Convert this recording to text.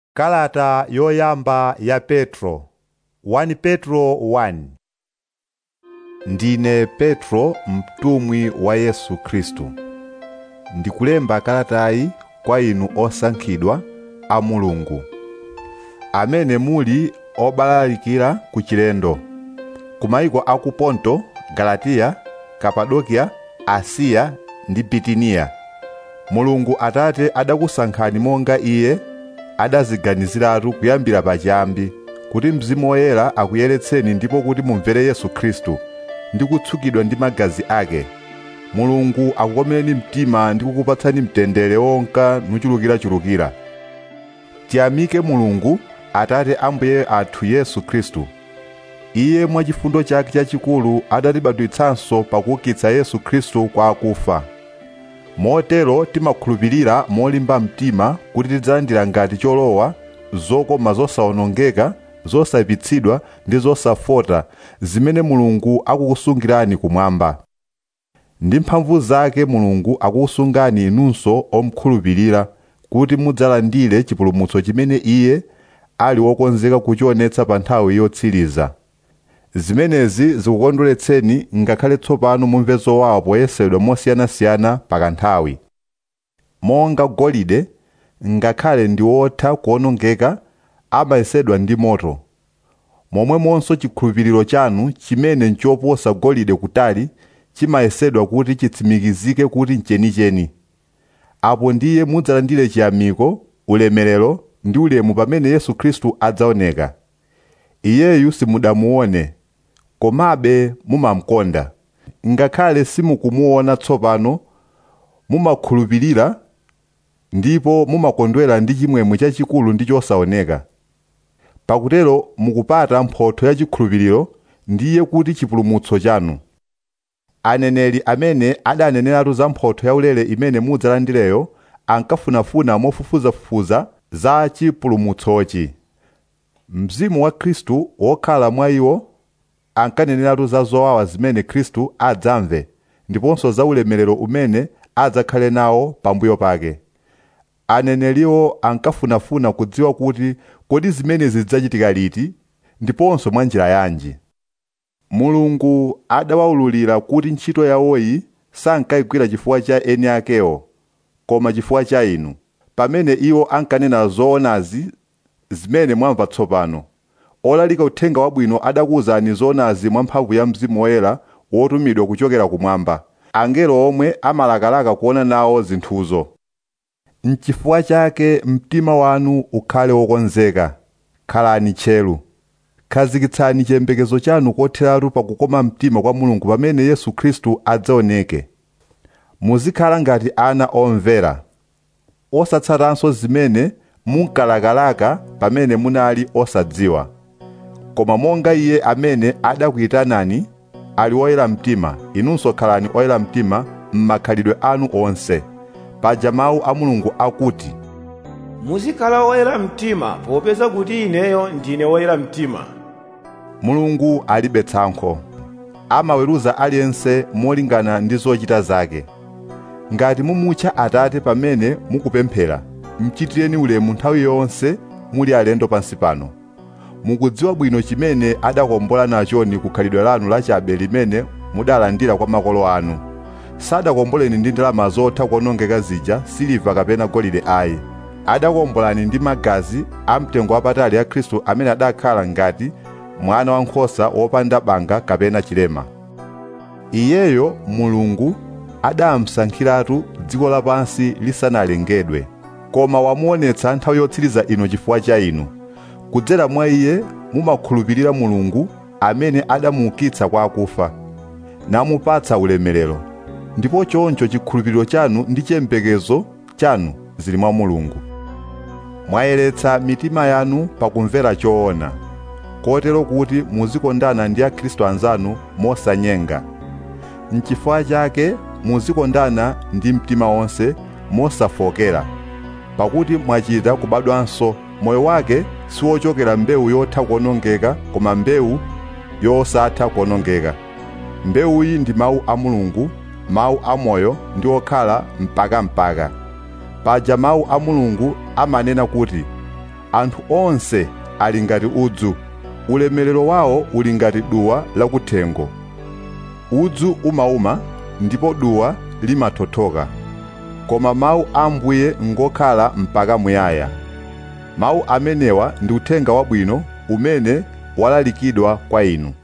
Kalata yoyamba ya Petro 1 Petro 1 Ndine Petro mtumwi wa Yesu Khristu. Ndikulemba kalatayi kwa inu osankhidwa a Mulungu, amene muli obalalikira ku chilendo, ku mayiko a ku Ponto, Galatiya, Kapadokiya, Asiya ndi Bitiniya. Mulungu Atate adakusankhani monga Iye adaziganiziratu kuyambira pachiyambi kuti Mzimu Woyera akuyeretseni ndipo kuti mumvere Yesu Khristu ndi kutsukidwa ndi magazi ake. Mulungu akukomereni mtima ndi kukupatsani mtendere wonka nuchulukirachulukira. Tiyamike Mulungu Atate a Mbuye athu Yesu Khristu. Iye mwa chifundo chake chachikulu adatibadwitsanso pakuukitsa Yesu Khristu kwa akufa. Motero timakhulupirira molimba mtima kuti tidzalandira ngati cholowa zokoma zosawonongeka zosapitsidwa ndi zosafota zimene mulungu akukusungirani kumwamba ndi mphamvu zake mulungu akukusungani inunso omkhulupirira kuti mudzalandire chipulumutso chimene iye ali wokonzeka kuchionetsa pa nthawi yotsiriza zimenezi zikukondweretseni ngakhale tsopano mumve zowawa poyesedwa mosiyanasiyana pakanthawi monga golide ngakhale ndi wotha kuwonongeka amayesedwa ndi moto momwemonso chikhulupiriro chanu chimene nchoposa golide kutali chimayesedwa kuti chitsimikizike kuti nchenicheni apo ndiye mudzalandire chiyamiko ulemerero ndi ulemu pamene yesu khristu adzaoneka iyeyu simudamuone komabe mumamkonda ngakhale simukumuona tsopano mumakhulupirira ndipo mumakondwera ndi chimwemwe chachikulu ndi chosaoneka pakutero mukupata mphotho ya chikhulupiriro ndiye kuti chipulumutso chanu aneneri amene adaneneratu za mphotho yaulere imene mudzalandireyo ankafunafuna mofufuzafufuza za chipulumutsochi mzimu wa khristu wokhala mwa iwo ankaneneratu za zowawa zimene khristu adzamve ndiponso za ulemerero umene adzakhale nawo pambuyo pake aneneriwo ankafunafuna kudziwa kuti kodi zimenezi zidzachitika liti ndiponso mwa njira yanji mulungu adawawululira kuti ntchito yawoyi sankayigwira chifukwa cha eni akewo koma chifukwa cha inu pamene iwo ankanena zoonazi zimene mwamva tsopano olalika uthenga wabwino adakuwuzani zoonazi mwa mphamvu ya mzimu woyera wotumidwa kuchokera kumwamba angelo omwe amalakalaka kuona nawo zinthuzo N'chifukwa chake mtima wanu ukhale wokonzeka khalani tcheru khazikitsani chiyembekezo chanu kotheratu pakukoma mtima kwa mulungu pamene yesu khristu adzaoneke muzikhala ngati ana omvera osatsatanso zimene munkalakalaka pamene munali osadziwa koma monga iye amene adakuyitanani ali oyera mtima inunso khalani oyera mtima m'makhalidwe anu onse paja mawu a mulungu akuti muzikhala oyera mtima popeza kuti ineyo ndine woyera mtima mulungu alibe tsankho amaweruza aliyense molingana ndi zochita zake ngati mumutcha atate pamene mukupemphera mchitireni ulemu nthawi yonse muli alendo pansi pano mukudziwa bwino chimene adakombola nachoni kukhalidwe lanu lachabe limene mudalandira kwa makolo anu sadakomboleni ndi ndalama zotha kuonongeka zija siliva kapena golide ayi adakombolani ndi magazi amtengo wapatali a khristu amene adakhala ngati mwana wankhosa wopanda banga kapena chilema iyeyo mulungu adamusankhiratu dziko lapansi lisanalengedwe koma wamuonetsa nthawi yotsiriza ino chifukwa cha inu kudzera mwa iye mumakhulupirira mulungu amene adamuukitsa kwa akufa namupatsa ulemerero ndipo choncho chikhulupiriro chanu ndi chiyembekezo chanu zili mwa mulungu mwayeretsa mitima yanu pakumvera choona kotero kuti muzikondana ndi akhristu anzanu mosanyenga n'chifukwa chake muzikondana ndi mtima wonse mosafokera pakuti mwachita kubadwanso moyo wake siwochokera mbewu yotha kuonongeka koma mbewu yosatha kuonongeka mbewuyi ndi mawu a mulungu mawu amoyo ndi okhala mpakampaka paja mawu a mulungu amanena kuti anthu onse ali ngati udzu ulemerero wawo uli ngati duwa lakuthengo udzu umauma ndipo duwa limathothoka koma mawu a ambuye ngokhala mpaka muyaya mawu amenewa ndi uthenga wabwino umene walalikidwa kwa inu